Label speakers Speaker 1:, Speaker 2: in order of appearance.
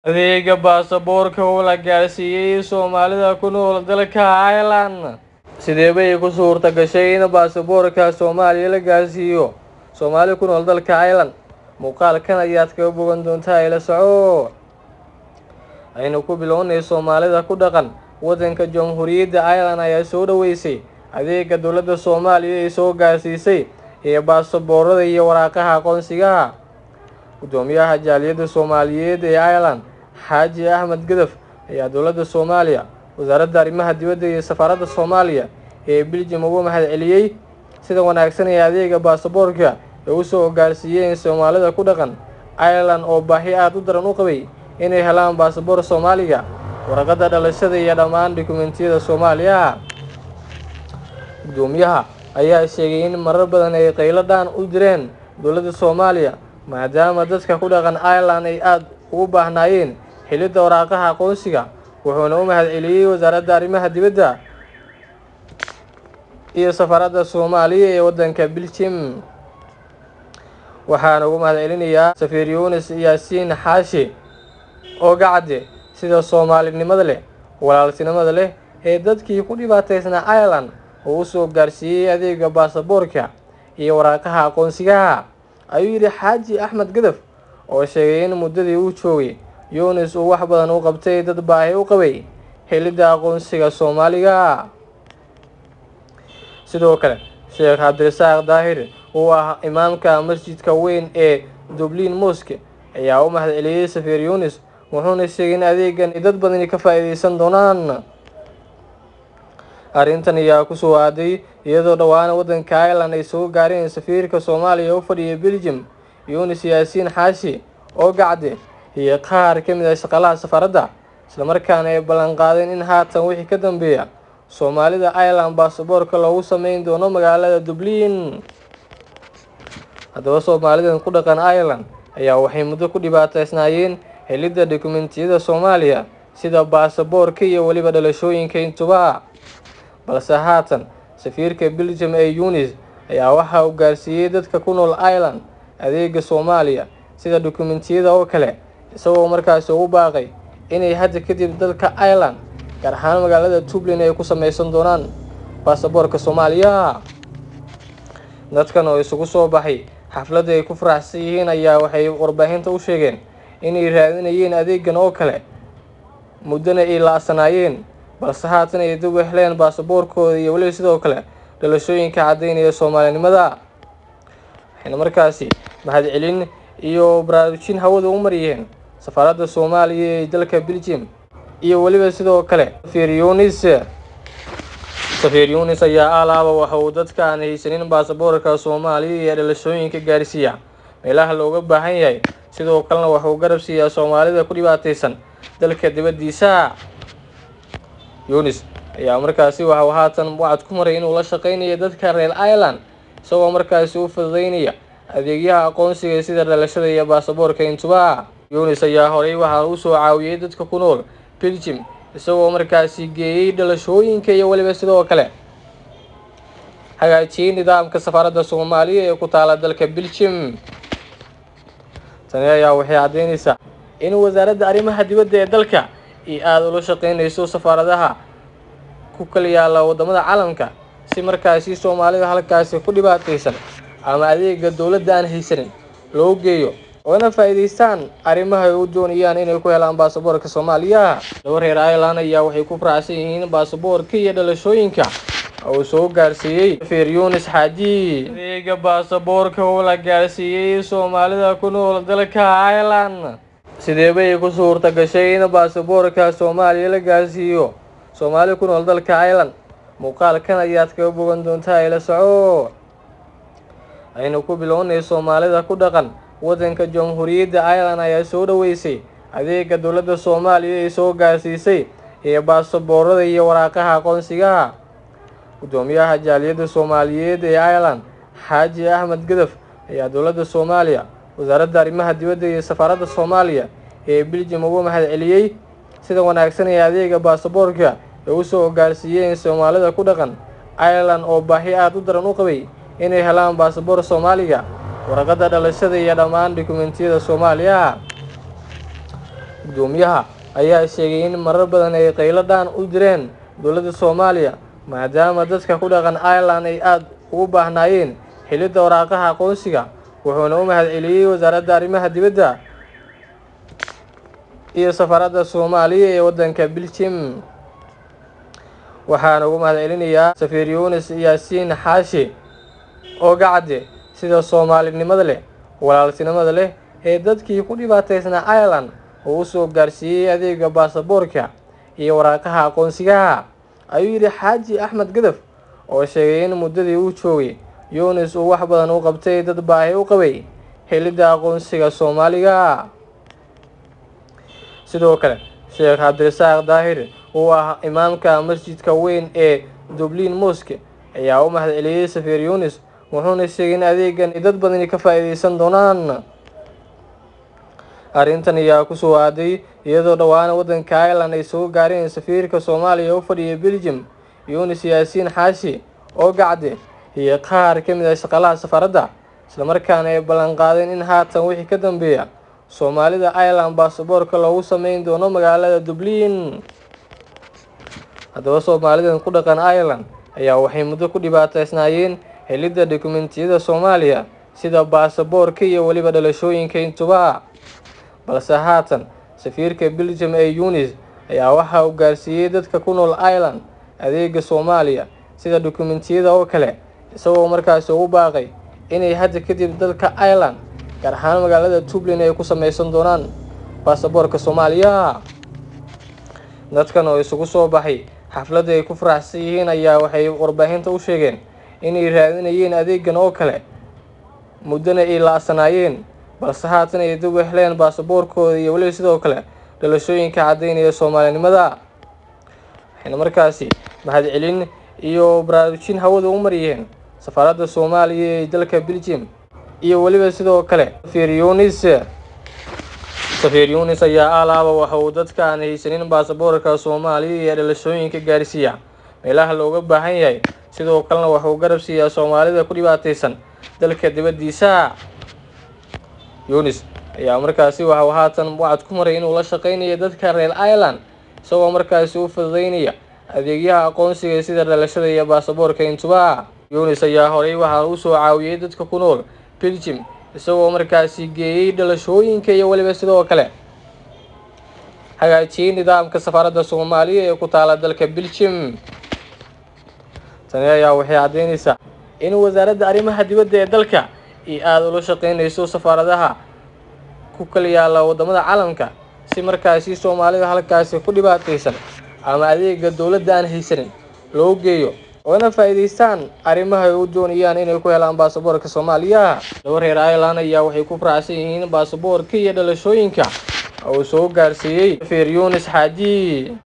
Speaker 1: adeega baasaboorka oo la gaarsiiyey soomaalida ku nool dalka Ireland sidee bay ku suurta gashay in baasaboorka Soomaaliya la gaarsiiyo Soomaali ku nool dalka Ireland muuqaalkan ayaad kaga bogan doontaa ila soco aynu ku bilownay Soomaalida ku dhaqan wadanka Jamhuuriyadda Ireland ayaa soo dhaweysay adeega dowladda Soomaaliya ay soo gaarsiisay ee baasaboorada iyo waraaqaha aqoonsiga gudoomiyaha jaaliyadda Soomaaliyeed ee Ireland Xaaji Axmed Gadaf ayaa dowladda Soomaaliya wasaaradda arrimaha dibadda iyo safaaradda Soomaaliya ee Belgium ugu mahadceliyey sida wanaagsan ee adeega baasaboorka ay u soo gaarsiiyeen Soomaalida ku dhaqan Ireland oo baahi aad u daran u qabay inay helaan baasaboor Soomaaliga warqadda dhalashada iyo dhammaan dukumentiyada Soomaaliya gudoomiyaha ayaa sheegay in marar badan ay qaylo dhaan u direen dowladda Soomaaliya maadaama dadka ku dhaqan Ireland ay aad ugu baahnaayeen helidda waraaqaha aqoonsiga wuxuuna u mahadceliyey wasaaradda arrimaha dibadda iyo safaaradda Soomaaliya ee wadanka Belgium waxaan ugu mahadcelinayaa safiir Yuunus Yaasiin Xaashi oo gacade sida Soomaalinimada leh walaaltinimada leh ee dadkii ku dhibaataysnaa Ireland uu u soo gaarsiiyey adeega baasaboorka iyo waraaqaha aqoonsiga ayuu yidhi Xaaji Axmed Gadaf oo sheegay in muddadii uu joogay Yuunus uu wax badan u qabtay dad baahi u qabay helidda aqoonsiga Soomaaliga sidoo kale Sheekh Cabdirasaaq Daahir oo ah imaamka masjidka weyn ee Dublin Mosque ayaa u mahadceliyey safiir Yuunus wuxuuna sheegay in adeegan ay dad badani ka faa'iideysan doonaan arrintan ayaa ku soo aaday iyadoo dhowaan wadanka Ireland ay soo gaareen safiirka Soomaaliya u fadhiya Belgium Yuunus Yaasiin Xaashi oo gacde iyo qaar ka mid ah shaqaalaha safaaradda isla markaana ay ballan qaadeen in haatan wixii ka dambeeya Soomaalida Ireland baasaboorka loogu sameyn doono magaalada Dublin haddaba Soomaalidan ku dhaqan Ireland ayaa waxay muddo ku dhibaataysnaayeen helidda dukumentiyada Soomaaliya sida baasaboorka iyo weliba dhalashooyinka intuba balse haatan safiirka Belgium ee Yuunus ayaa waxa uu gaarsiiyey dadka ku nool Ireland adeega Soomaaliya sida dukumentiyada oo kale isagoo markaasi ugu baaqay inay hadda kadib dalka Ireland gaar ahaan magaalada Dublin ay ku sameysan doonaan baasaboorka Soomaaliya dadkan oo isugu soo baxay xafladda ay ku faraxsan yihiin ayaa waxay warbaahinta u sheegeen inay raadinayeen adeegan oo kale muddana ay la'sanaayeen balse haatan ay dib u heleen baasaboorkooda iyo weliba sidoo kale dhalashooyinka caddaynaya Soomaalinimada waxayna markaasi mahadcelin iyo baraarujin hawada u mariyeen safaaradda Soomaaliya ee dalka Belgium iyo weliba sidoo kale safiir Yuunus safiir Yuunus ayaa alaaba waxa uu dadka aan haysanin baasaboorka Soomaaliya iyo dhalashooyinka gaarsiiya meelaha looga baahan yahay sidoo kalena waxa uu garab siiyaa Soomaalida ku dhibaataysan dalka dibaddiisa Yuunus ayaa markaasi waxa uu haatan wacad ku maray inuu la shaqeynayo dadka reer Ireland isagoo markaasi u fududeynaya adeegyaha aqoonsiga sida dhalashada iyo baasaboorka intuba Yuunus ayaa horey waxa uu soo caawiyey dadka ku nool Belgium isagoo markaasi geeyey dhalashooyinka iyo weliba sidoo kale hagaajiyey nidaamka safaaradda Soomaaliya ee ku taala dalka Belgium tani ayaa waxay caddeynaysaa in wasaaradda arrimaha dibadda ee dalka ay aada ula shaqeynayso safaaradaha ku kala yaala wadamada caalamka si markaasi Soomaalida halkaasi ku dhibaataysan ama adeega dowladda aan haysanin loo geeyo oona faa'iideystaan arrimaha ay u doonayaan inay ku helaan baasaboorka Soomaaliya laba reer Ireland ayaa waxay ku faraxsan yihiin baasaboorka iyo dhalashooyinka uu soo gaarsiiyey safiir Yuunus Xaaji adeega baasaboorka oo la gaarsiiyey Soomaalida ku nool dalka Ireland sidee bay ku suurta gashay in baasaboorka Soomaaliya la gaarsiiyo Soomaali ku nool dalka Ireland muuqaalkan ayaad kaga bogan doontaa ila soco aynu ku bilownay Soomaalida ku dhaqan wadanka Jamhuuriyadda Ireland ayaa soo dhaweysay adeega dowladda Soomaaliya ay soo gaarsiisay ee baasaboorada iyo waraaqaha aqoonsiga gudoomiyaha jaaliyadda Soomaaliyeed ee Ireland Xaaji Axmed Gadaf ayaa dowladda Soomaaliya wasaaradda arrimaha dibadda iyo safaaradda Soomaaliya ee Belgium ugu mahadceliyey sida wanaagsan ee adeega baasaboorka ay u soo gaarsiiyeen Soomaalida ku dhaqan Ireland oo baahi aad u daran u qabay inay helaan baasaboor Soomaaliga warqadda dhalashada iyo dhammaan dukumentiyada Soomaaliya guddoomiyaha ayaa sheegay in marar badan ay qaylo dhaan u direen dowladda soomaaliya maadaama dadka ku dhaqan ireland ay aada ugu baahnaayeen helidda waraaqaha aqoonsiga wuxuuna u mahadceliyey wasaaradda arrimaha dibadda iyo safaaradda soomaaliya ee waddanka belgium waxaana ugu mahadcelinayaa safiir yunis yaasiin xaashi oo gacade sida soomaalinimada leh walaaltinimada leh ee dadkii ku dhibaataysnaa ireland uu usoo gaarsiiyey adeega baasaboorka iyo waraaqaha aqoonsigaha ayuu yidhi xaaji axmed gadaf oo sheegay in muddadii uu joogay yunis uu wax badan u qabtay dad baahi u qabay helidda aqoonsiga soomaaliga sidoo kale sheekh cabdirasaaq daahir uu ah imaamka masjidka weyn ee dublin moske ayaa u mahadceliyey safiir yunis wuxuuna sheegay in adeegan ay dad badani ka faa-iideysan doonaan arrintan ayaa kusoo aaday iyadoo dhowaana waddanka ireland ay soo gaareen safiirka soomaaliya u fadhiya belgium yunis yaasiin xaashi oo gacde iyo qaar ka mid ah shaqaalaha safaaradda islamarkaana ay ballan qaadeen in haatan wixii ka dambeeya soomaalida ireland baasaboorka loogu sameyn doono magaalada dublin haddaba soomaalidan ku dhaqan ireland ayaa waxay muddo ku dhibaataysnaayeen helidda dokumentiyada soomaaliya sida baasaboorka iyo weliba dhalashooyinka intuba balse haatan safiirka belgium ee yunis ayaa waxa uu gaarsiiyey dadka ku nool ireland adeega soomaaliya sida dokumentiyada oo kale isagoo markaasi ugu baaqay inay hadda kadib dadka ireland gaar ahaan magaalada dublin ay ku sameysan doonaan baasaboorka soomaaliya dadkan oo isugu soo baxay xafladda ay ku faraxsan yihiin ayaa waxay warbaahinta u sheegeen inay raadinayeen adeegan oo kale muddana ay la-sanaayeen balse haatan ay dib u heleen baasaboorkooda iyo weliba sidoo kale dhalashooyinka caddaynaya soomaalinimada waxayna markaasi mahadcelin iyo baraarujin hawada u mariyeen safaaradda soomaaliya ee dalka belgium iyo weliba sidoo kale safiir yunis safiir yunis ayaa alaaba waxa uu dadka aan haysanin baasaboorka soomaaliya iyo dhalashooyinka gaarsiiya meelaha looga baahan yahay sidoo kalena waxauu garab siiyaa soomaalida ku dhibaataysan dalka dibaddiisa yunis ayaa markaasi waxauu haatan wacad ku maray inuu la shaqeynayo dadka reer ireland isagoo markaasi u fududeynaya adeegyaha aqoonsiga sida dhalashada iyo baasaboorka intuba yunis ayaa horey waxaa u soo caawiyey dadka ku nool belgium isagoo markaasi geeyey dhalashooyinka iyo weliba sidoo kale hagaajiyey nidaamka safaaradda soomaaliya ee ku taala dalka belgium tani ayaa waxay caddeynaysaa in wasaaradda arrimaha dibadda ee dalka ay aada ula shaqeynayso safaaradaha ku kala yaalla waddamada caalamka si markaasi soomaalida halkaasi ku dhibaataysan ama adeega dowladda aan haysanin loo geeyo oona faa-iideystaan arrimaha ay u doonayaan inay ku helaan baasaboorka soomaaliya laba reer ireland ayaa waxay ku faraxsan yihiin baasaboorka iyo dhalashooyinka uu soo gaarsiiyey safiir yunis xaaji